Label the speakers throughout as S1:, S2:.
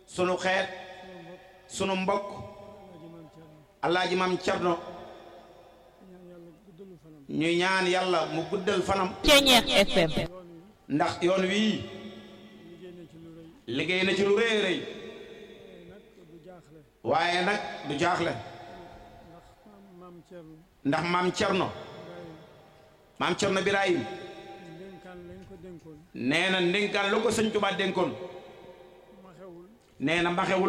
S1: sunu xeet
S2: sunu mbokk
S1: sunu mbokk
S2: alaaji maam Cerno
S1: alaaji mam Cerno
S2: ñaan yàlla guddalu fanam
S1: ñu ñaan yàlla mu guddal fanam
S3: Ceñeex FM
S2: yoon wi
S1: ndax yoon wii
S2: liggéey na ci lu rëy
S1: liggéey na ci lu rëy rëy
S2: waaye nag du jaaxle
S1: waaye nag du jaaxle
S2: ndax maam maam Cerno
S1: ndax maam Cerno
S2: Ibrahima
S1: maam Cerno Birahim
S2: ndénkaan lañ ko dénkoon
S1: nee na ndénkaan lu ko sëñ Tuubaa dénkoon
S2: ma xewul
S1: nee na maxewul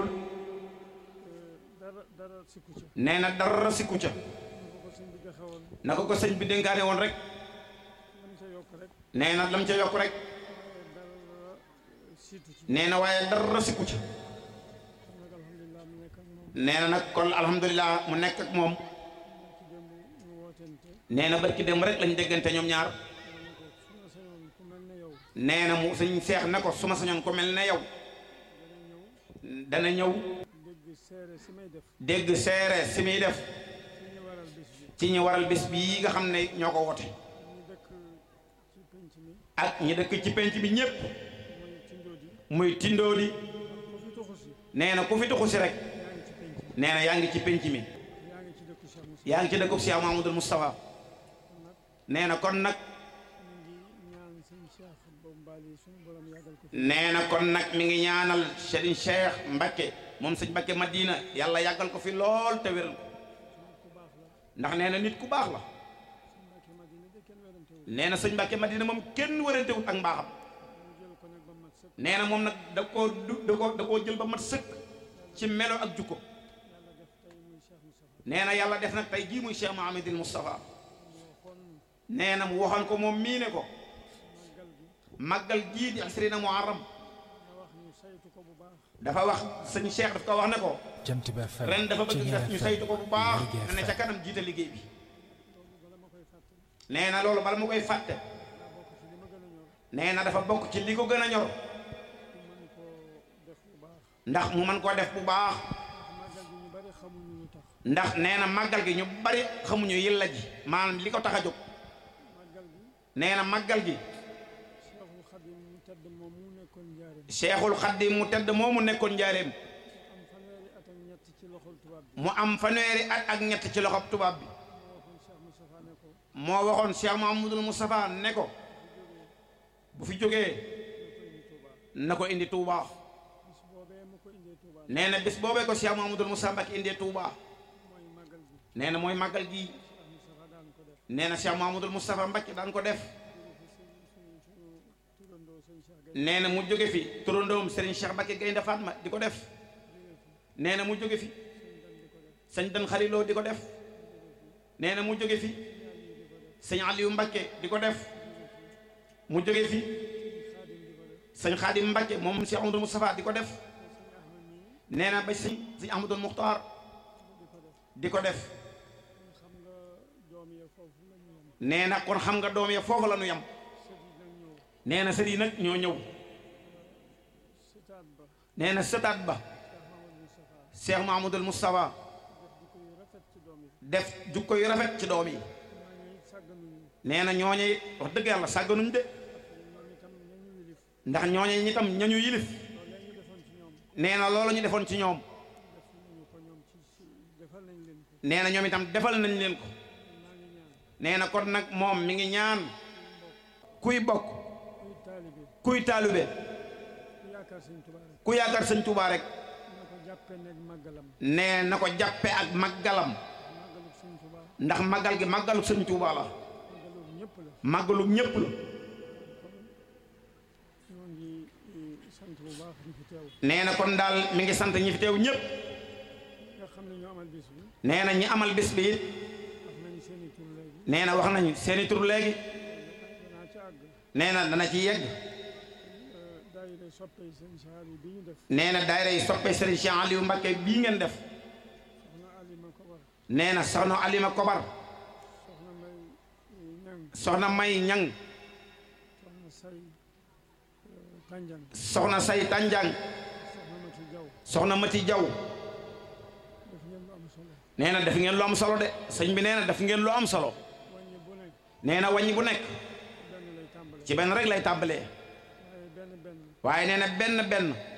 S2: dara dara sikku ca
S1: nee na dara sikku ca
S2: ñu ko ko sëñ bi joxewoon
S1: na ko ko sëñ bi dénkaane woon rek
S2: lam ca yokk rek
S1: nee na lam ca yokk rek
S2: waaye dara siitu ci
S1: nee na waaye dara sikku ca
S2: kon nag alhamdulilah mu nekk ak moom
S1: nee na nag kon alhamdulilah mu nekk ak moom
S2: ci démb ñu wootente
S1: nee na barki dem rek lañ déggante ñoom ñaar
S2: ma ne ko su ma sañoon ku mel ne yow
S1: nee na mu sëñ seex ne ko su ma sañoon ko mel ne yow
S2: dana ñëw
S1: dana ñëw
S2: dégg seere si may def
S1: dégg seere si muy def
S2: ci ñu waral bés bi
S1: ci ñi waral bés bii nga xam ne ñoo ko wote
S2: ñu dëkk ci penc mi
S1: ak ñi dëkk ci penc bi ñépp
S2: mooy tindoodi
S1: muy tindoodi
S2: ku fi tuxu si
S1: nee na ku fi tuxu si rek
S2: yaa ngi ci penc mi
S1: nee na yaa ngi ci penc mi
S2: yaa ngi ci dëkku Cheikh Moussa
S1: yaa ngi ci dëkkub Cheikh Mahamadul Moustapha
S2: kon nag
S1: nee na kon nag
S2: ñu ngi ñaan sëñ Cheikh boobu mbaali suñu borom yàggal ko fi
S1: nee na kon nag mi ngi ñaanal Serigne Cheikh Mbakke moom sëñ Mbakke Madina yàlla yàggal ko fi lool te wéral ko
S2: ku baax la
S1: ndax nee na nit ku baax la
S2: sëñ Mbàkke Madina de kenn werantewul
S1: nee na sëñ Mbakke Madina moom kenn wërantewut ak mbaaxam
S2: ñu jël ko nag ba mat sëkk
S1: nee na moom nag da koo du da koo da koo jël ba mat sëkk ci melo ak jukko
S2: yàlla def tey muy Cheikh Moustapha
S1: nee na yàlla def nag tey jii muy Cheikh Mahamadul Moustapha
S2: moo xoon
S1: nee na mu waxoon ko moom mii ne ko
S2: màggal gi
S1: màggal gii di asrina muharram
S2: nga wax ñu saytu ko bu baax
S1: dafa wax sëñ Cheikh daf ko wax ne ko
S4: Jant bi FM
S1: ren dafa bëgg
S4: Ceñeex
S1: def ñu
S4: FM
S1: saytu ko bu baax
S4: Lergui
S1: ne ne ca
S4: FM
S1: kanam jiite liggéey bi
S2: loolu bala ma koy fàttali
S1: nee na loolu bala mu koy fàtte
S2: daa bokk ci li ma gën a ñor
S1: nee na dafa bokk ci li ko gën a ñor
S2: ku mën koo def bu baax
S1: ndax mu mën koo def bu baax
S2: ndax màggal gi ñu bari xamuñu lu tax
S1: ndax nee na màggal gi ñu bari xamuñu yilla ji maanaam li ko tax a jóg
S2: màggal gi
S1: nee na màggal gi
S2: Cheikhul Khadim mu tedd moom mu nekkoon njaareem
S1: Seexul Xaddim mu tedd moomu nekkoon njaareem
S2: am fanweeri at ak ñett ci loxol tubaab bi
S1: mu am fanweeri at ak ñett ci loxob tubaab bi
S2: moo waxoon Cheikh Moustapha ne ko
S1: moo waxoon Cheikh Mahamadul Moustapha ne ko bu fi jógee na ko indi Touba
S2: bis boobee mu ko indee Touba
S1: nee na bis boobee ko Cheikh Mahamadul Moustapha Mbacke indee Touba
S2: mooy màggal gi
S1: nee na mooy màggal gi
S2: Cheikh Moustapha daan ko def
S1: nee na Cheikh Mahamadul Moustapha Mbacke daan ko def
S2: suñu suñu turandoo sëñ Cheikh Gaye
S1: nee na mu jóge fi turandoom Serigne Cheikh Mbacke Gaynde Fatma di ko def nee na mu jóge fi sëñ Dan Xariloo di ko def nee na mu jóge fi sëñ Aliou Mbacke di ko def mu jóge fi sëñ Xaadim Mbacke moom Cheikh Amadou Moustapha di ko def nee na ba sëñ sëñ Ahmadou Muxtaar di ko def
S2: xam nga doom ya foofu la ñu yem
S1: nee na kon xam nga doom ya foofu la nu yem
S2: sët yi nag ñëw
S1: nee na sët yi nag ñoo ñëw
S2: sëtaat ba
S1: nee na sëtaat ba
S2: Cheikh Mamadou Moustapha
S1: Cheikh Mahamadul Moustapha
S2: def jikko yu rafet ci doom yi
S1: def jukko yu rafet ci doom yi
S2: ñooñu it sàgganuñu
S1: nee na ñooñe it wax dëgg yàlla sàgganuñ de
S2: ñoom itam ñañu wilif
S1: ndax ñooñe ñi tam ñañu yilif
S2: loolee ñu defoon ci ñoom
S1: nee na loolu ñu defoon ci ñoom
S2: def nañu ko ñoom ci ci defal nañ leen ko
S1: nee na ñoom itam defal nañ leen ko
S2: maa ngi ñaan
S1: nee na kon nag moom mi ngi ñaan kuy bokk
S2: kuy taalibe
S1: kuy taalube
S2: ku yaakaar sëñ Tuubaa rek
S1: ku yaakaar sëñ Tuubaa rek
S2: na ko jàppee nekk màggalam
S1: nee na ko jàppe ak màggalam
S2: màggalub sëñ Tuubaa
S1: ndax màggal gi màggalu sëñ Tuubaa la
S2: màggalub ñëpp la
S1: màggalu ñépp la
S2: ñoo ngi eh, sant bu baax ñi fi teew
S1: nee na kon daal mi ngi sant ñi fi teew ñépp
S2: nga xam ne ñoo amal bis bi
S1: nee na ñi amal bis bi it
S2: wax nañu seeni tur léegi
S1: nee na wax nañu seeni tur léegi
S2: danaa ca àgg
S1: nee na dana ci yegg
S2: Eh, daayira soppey sëñ Saar yi bi ñu def
S1: nee na daayira yi soppe Serigne Cheikh Aliou Mbacké bii ngeen def
S2: soxna Alima Kobar
S1: nee na soxna Alima Kobar
S2: soxna May eh, Ñang
S1: soxna May Ñang
S2: soxna Say eh, Tanjang
S1: soxna Say Tanjang
S2: soxna Mati Jaw
S1: soxna Mati Jaw
S2: def ngeen lu am solo
S1: nee na def ngeen lu am solo de sëñ bi nee na def ngeen lu am solo
S2: wàññi bu nekk
S1: nee na wàññi bu nekk
S2: benn lay tàmbale
S1: ci benn rek lay tàmbalee
S2: waaye benn benn
S1: waaye nee na benn benn